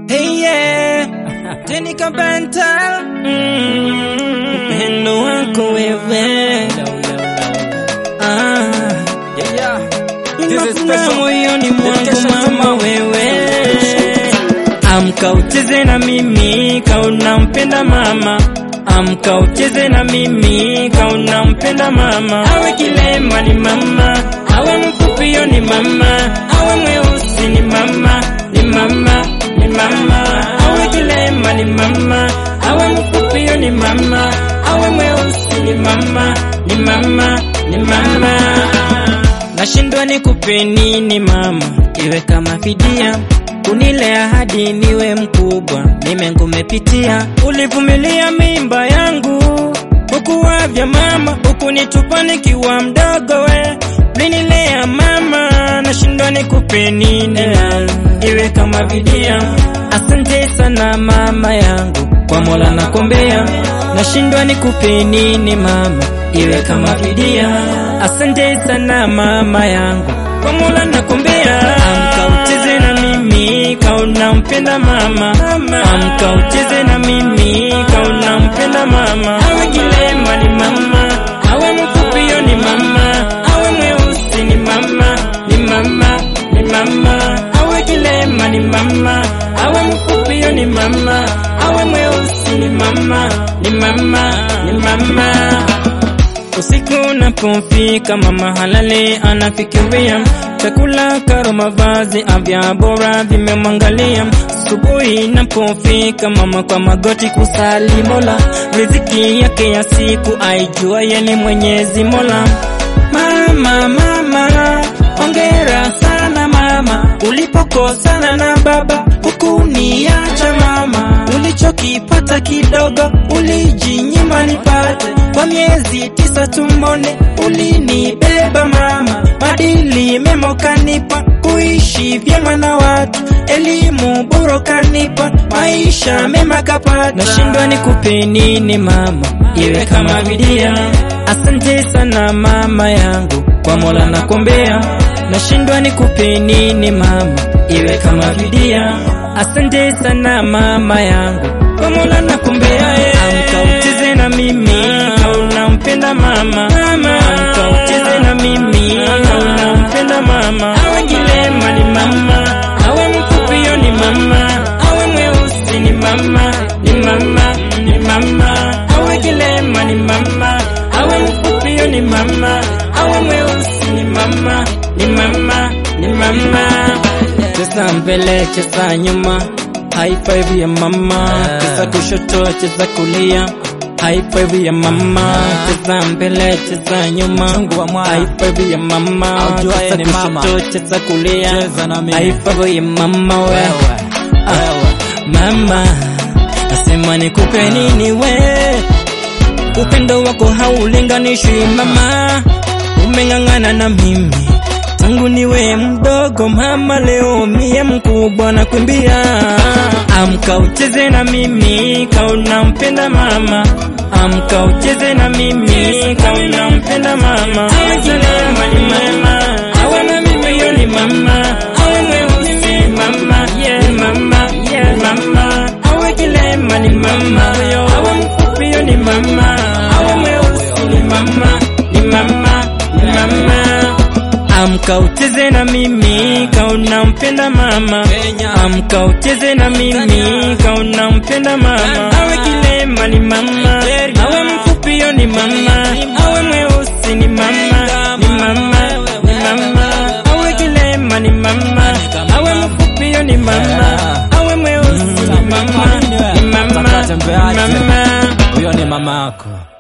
Hey yeah, Jenica Bantal, upendo wako wewe ah, inafuna moyoni mwangu mama wewe, amka ucheze na mimi kauna mpenda mama Amka ucheze na mimi kauna mpenda mama, awe kilema ni mama, awe mfupio ni mama, awe mweusi ni mama, ni mama, ni mama, awe kilema ni mama, awe mfupio ni mama, awe mweusi ni mama, ni mama, ni mama. Nashindwa nikupe nini mama, iwe kama fidia kunilea hadi niwe mkubwa, mimi ngumepitia, ulivumilia mimba yangu ukuwavya mama, ukunitupa nikiwa mdogo, we ulinilea mama, nashindwa nikupe nini iwe kama vidia. Asante sana mama yangu, kwa Mola nakombea, nashindwa nikupe nini mama iwe kama vidia. Asante sana mama yangu, kwa Mola nakombea, amka ucheze na mimi kauna mpenda mama, amka ucheze na mimi kauna mpenda mama, awe kilema ni mama, awe mfupio ni mama, awe mweusi ni mama, ni mama, ni mama, awe kilema ni mama, awe mfupio ni mama, awe mweusi ni mama, ni mama, ni mama. Usiku unapofika mama halali anafikiria chakula, karo, mavazi, afya bora vimemwangalia. Asubuhi inapofika mama kwa magoti kusali Mola, riziki yake ya siku aijua yeye Mwenyezi Mola. Mama, mama, ongera sana mama, ulipokosana na baba hukuniacha mama, ulichokipata kidogo ulijinyima nipate, kwa miezi tisa tumboni ulinibeba mama, madili mema ukanipa, kuishi vyema na watu, elimu bora ukanipa, maisha mema kapata. Nashindwa nikupe nini mama, iwe kama vidia. Asante sana mama yangu, kwa Mola nakombea, nashindwa nikupe nini mama, iwe kama vidia. Asante sana mama yangu, kwa Mola nakombea, amka ucheze na mimi kauna mpenda mama, amka ucheze na mimi kauna mpenda mama, awe kilema ni mama, awe mfupio ni mama, awe mweusi ni mama, ni mama, ni mama, awe kilema ni mama, awe mfupio ni mama, awe mweusi ni mama, ni mama, ni mama. Cheza mbele, cheza nyuma, high five ya mama, cheza kushoto, cheza kulia High five ya mama, cheza mbele, cheza nyuma. High five ya mama, Aujuaye cheza ni mama. kushoto, cheza kulia. Cheza na mimi. High five ya mama we. Wewe, Ah, Mama, nasema nikupe nini we? Upendo wako haulinganishwi mama, umeng'ang'ana na mimi tangu niwe mdogo mama, leo mie mkubwa nakwambia, amka ucheze na mimi kauna mpenda mama, amka ucheze na mimi kauna mpenda mama, awe kilema ni mama, awe na mimi yo ni mama, awe mweusi mama, yeah, mama, yeah, mama, awe kilema ni mama, awe mfupi yo ni mama, awe mweusi ni mama, ni mama, ni mama. Amka ucheze na mimi kauna mpenda mama, Kenya. amka ucheze na mimi kauna mpenda mama, awe kilema ni mama, awe mfupio ni mama, awe mweusi ni mama, ni mama, ni mama, awe kilema ni mama, awe mfupio ni mama, awe mweusi ni mama, ni mama, ni mama. huyo ni mama yako.